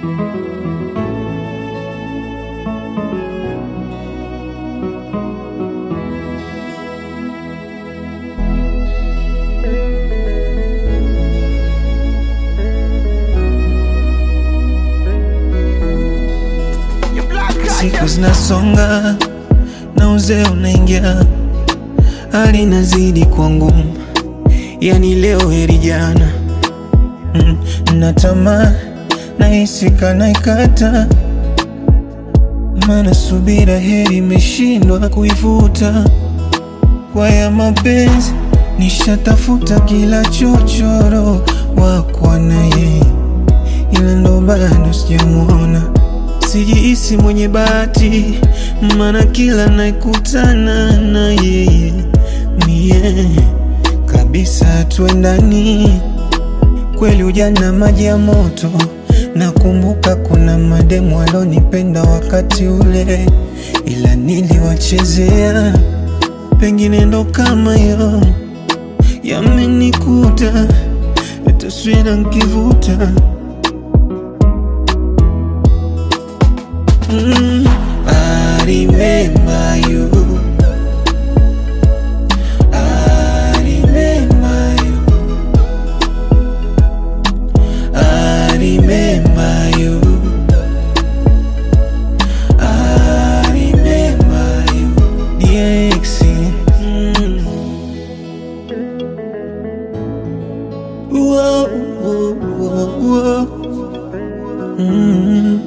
Siku zinasonga na uzee unaingia, hali inazidi kuwa ngumu, yani leo heri jana. Mm, na tamaa nahisi kana ikata, maana subira heri imeshindwa kuivuta. Kwa ya mapenzi nishatafuta kila chochoro wakwa na yeye, ila ndo bado sijamwona. Sijihisi mwenye bahati, maana kila naikutana na yeye mie kabisa tuendani. Kweli ujana maji ya moto, nakumbuka kuna mademu walonipenda wakati ule, ila niliwachezea. Pengine ndo kama yo yamenikuta, taswira nkivuta Mm, I remember you. I remember you. I remember you. I remember you. DX. Mm. Whoa, whoa, whoa, whoa. Mm.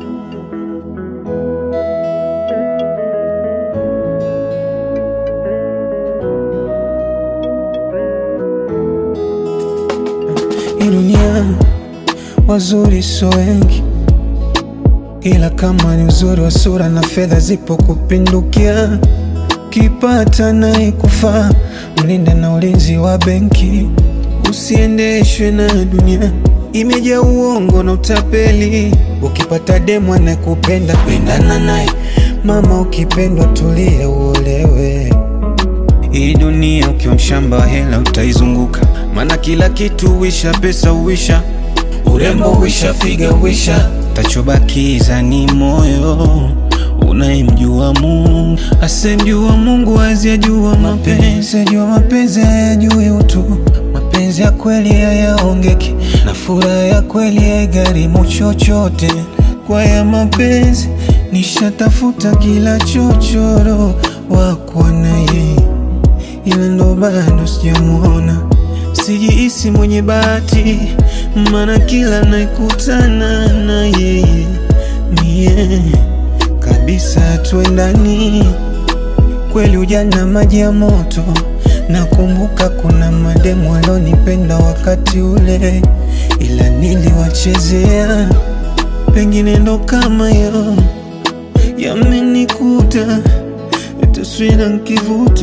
Hii dunia wazuri so wengi, ila kama ni uzuri wa sura na fedha zipo kupindukia, kipata naye kufaa, mlinde na ulinzi wa benki, usiendeshwe na dunia imejaa uongo na utapeli. Ukipata demu anayekupenda pendana naye, mama, ukipendwa tulia uolewe. Hii dunia ukiwa mshamba wa hela utaizunguka, maana kila kitu wisha, pesa uwisha, urembo wisha, figa wisha, tachobakiza ni moyo unayemjua Mungu. Asemjua Mungu hawezi ajua mapenzi, ajua mapenzi hayajui utu. Mapenzi ya kweli hayaongeki, na furaha ya kweli haigharimu chochote. Kwa ya mapenzi nishatafuta kila chochoro wakwa na yeye ila ndo bado sijamwona. Sijihisi mwenye bahati, maana kila naikutana na yeye mie kabisa tuendani. Kweli ujana maji ya moto, nakumbuka kuna mademu walonipenda wakati ule, ila niliwachezea. Pengine ndo kama yo yamenikuta, taswira nkivuta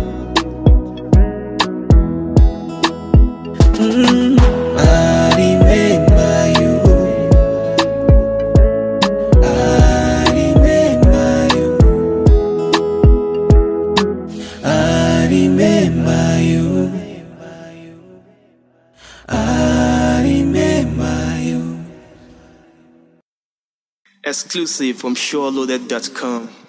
Mm, I remember you. I remember you. I remember you. I remember you. Exclusive from SureLoaded.com.